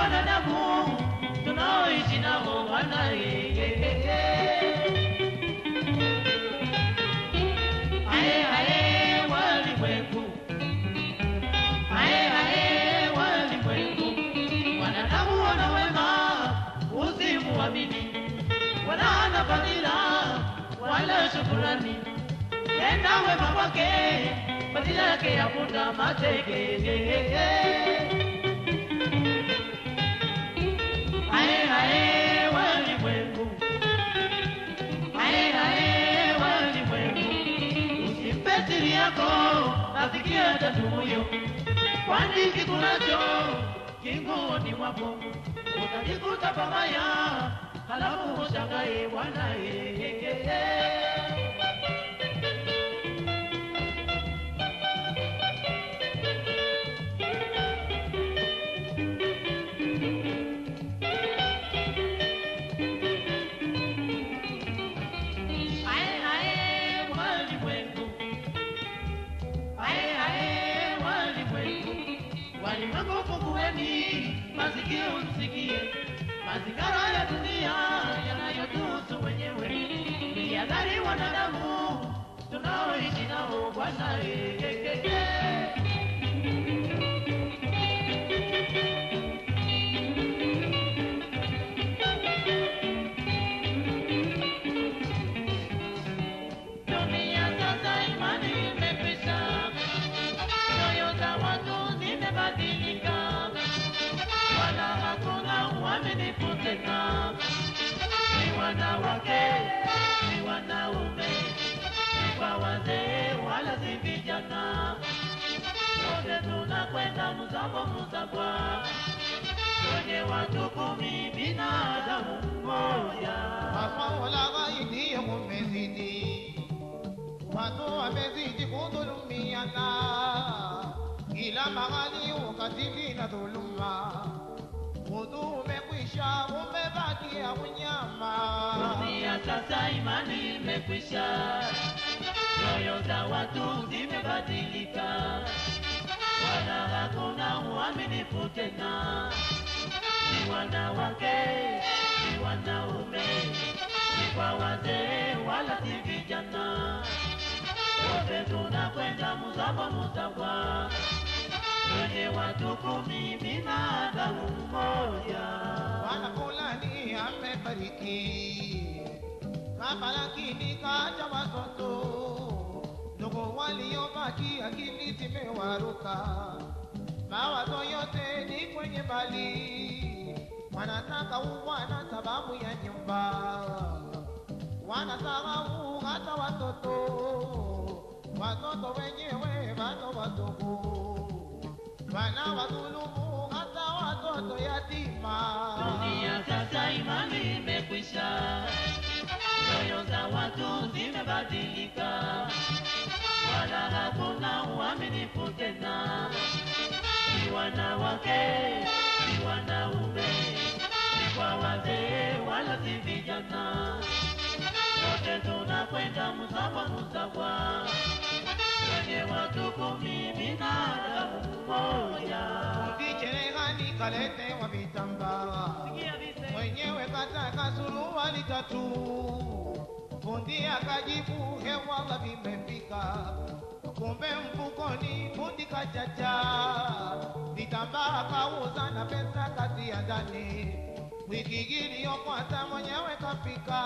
wanadamu tunaoishi nao Bwana yeye. Ae ae walimwengu, ae ae walimwengu, wanadamu wana wema, usimuamini, wala hana fadhila wala shukurani, tenda wema kwake, fadhila yake yafuta mateke. Ae ae walimwengu, ae ae walimwengu, usimpe siri yako, nasikia tatu huyo, kwani kikunacho kinguoni mwako utajikuta pabaya, halafu ushangae Bwana yeye. Ae, ae, walimwengu. Ae, ae, walimwengu. Walimwengu fungueni masikio msikie mazingara ya dunia yanayotuhusu wenyewe. Nihadhari wanadamu tunaoishi nao Bwana yeye. Dunia sasa imani imekwisha, nyoyo za watu zimebadilika, wala hakuna uaminifu tena. Ni wanawake, ni wanaume, ni kwa wazee wala si vijana, wote tunakwenda mzamo mzabwa kwenye watu kumi, binadamu mmoja. Mafaula ghaidi kumezidi, watu wamezidi kudhulumiana, kila mahali ukatili na dhuluma, udhu umekwisha, umebakia unyama. Dunia sasa imani imekwisha, nyoyo za watu zimebadilika, wala hakuna uaminifu tena. Ni wanawake, ni wanaume, ni kwa wazee wala si vijana, wote tunakwenda mzabo mzabwa kwenye watu kumi, binadamu mmoja. Bwana fulani amefariki, kama lakini kaja watoto ndugu waliobaki, akili zimewaruka, mawazo yote ni kwenye mali, wanataka uwana sababu ya nyumba, wanasahau hata watoto, watoto wenyewe bado wadogo, wanawadhulumu hata watoto yatima. Dunia sasa imani imekwisha, nyoyo za watu zimebadilika, wala hakuna uaminifu tena. Ni wanawake, ni wanaume, ni kwa wazee wala si vijana, wote tunakwenda msawa msawa kwenye watu kumi, binadamu mmoja. Kicherehani kaletewa vitambaa, mwenyewe kataka suruali tatu, fundi akajibu hewala vimefika, kumbe mfukoni fundi kachacha, vitambaa kauza na pesa kazi ya ndani. Wiki iliyopita mwenyewe kafika,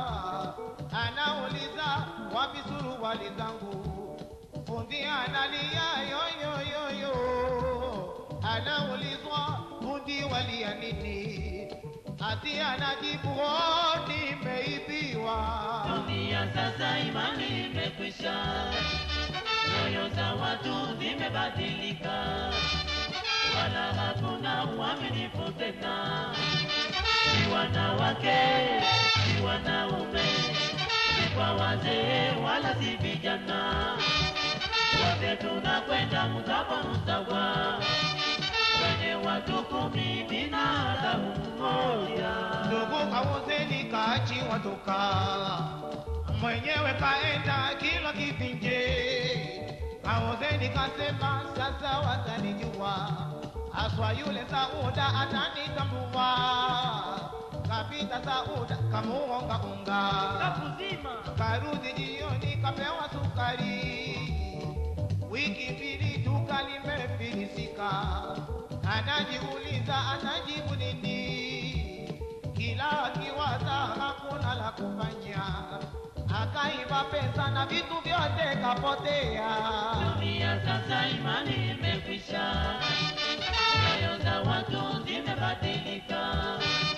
anauliza wapi suruali zangu, fundi analia yoyoyoyo, anaulizwa fundi walia nini, ati anajibu "Oh, nimeibiwa. Dunia sasa imani imekwisha, nyoyo za watu zimebadilika, wala hakuna uaminifu tena. Ni wanawake, ni wanaume, ni kwa wazee wala si vijana, wote tunakwenda msawa msawa kwenye watu kumi, binadamu mmoja. Ndugu kauzeni kaachiwa toka, mwenyewe kaenda kila kivinje. Kauzeni kasema sasa watanijua, aswa yule Sauda atanitambua, kapita Sauda kamuonga unga, Kakuzima. karudi jioni kapewa sukari, wiki mbili duka limefilisika, anajiuliza anajibu nini, kila akiwaza hakuna la kufanya, akaiba pesa na vitu vyote kapotea. Dunia sasa imani imekwisha, nyoyo za watu zimebadilika,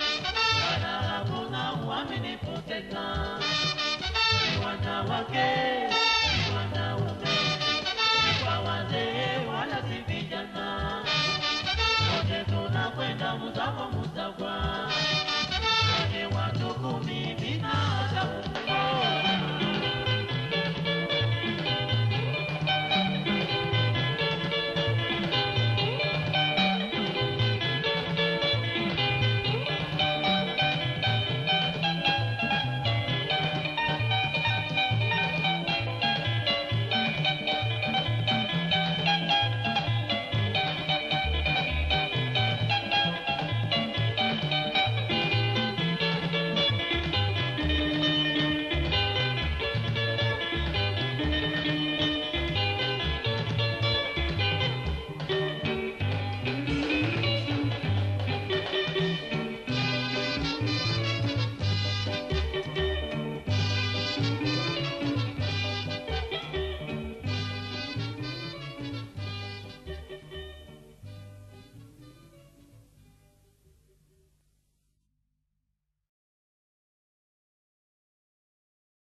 wala hakuna uaminifu tena. Ni wanawake